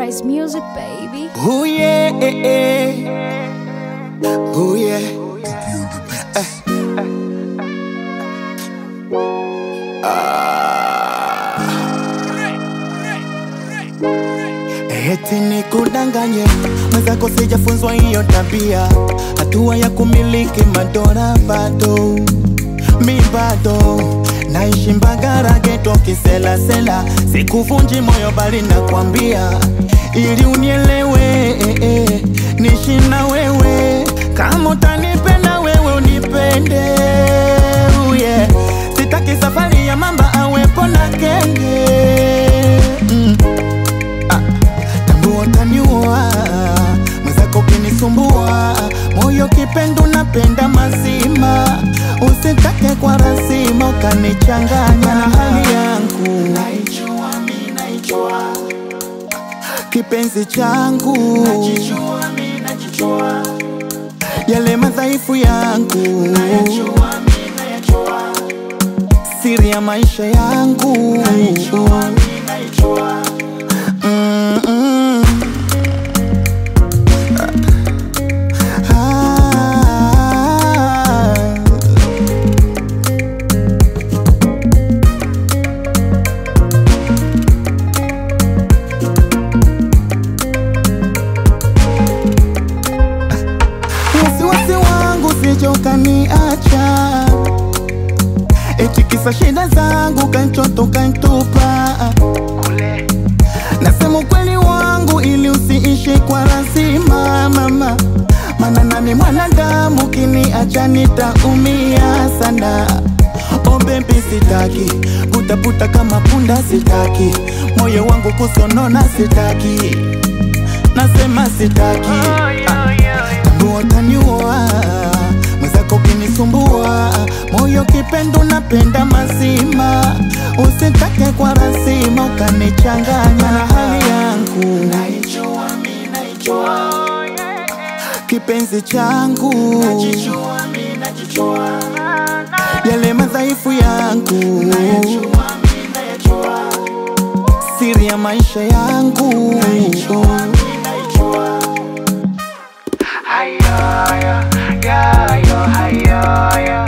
Sunrise Music, baby. Oh yeah, eh, eh. oh yeah. Eh. Ah. Eti nikudanganye mwenzako, sijafunzwa hiyo tabia, hatua ya kumiliki madola bado mi bado naishi Mbagara geto kiselasela, sikuvunji moyo bali nakwambia ili unielewe eh, eh, nishi na wewe kama utanipenda wewe unipende uh, yeah. Sitaki safari ya mamba awepo na kenge mm. ah. Tambua utaniua mwenzako ukinisumbua moyo kipendo napenda mazima usitake kwa lazima ukanichanganya na hali yangu naijua, mi naijua kipenzi changu najijua, mi najijua yale madhaifu yangu nayajua, mi nayajua siri ya maisha yangu naijua, mi naijua mm -mm. Ah. wasiwasi wangu sije ukaniacha, eti kisa shida zangu kanchoto kantupa. Nasema ukweli wangu ili usiishi kwa lazima mama, mana nami mwanadamu, kiniacha nitaumia sana. Oh baby, sitaki putaputa kama punda, sitaki moyo wangu kusonona, sitaki nasema sitaki tambua utaniua mwenzako ukinisumbua moyo kipendo napenda mazima usitake kwa lazima ukanichanganya na hali yangu naijua, mi naijua kipenzi changu najijua, mi najijua yale madhaifu yangu nayajua, mi nayajua siri ya maisha yangu naijua, mi naijua Haya, ya, ya, yo, haya, ya.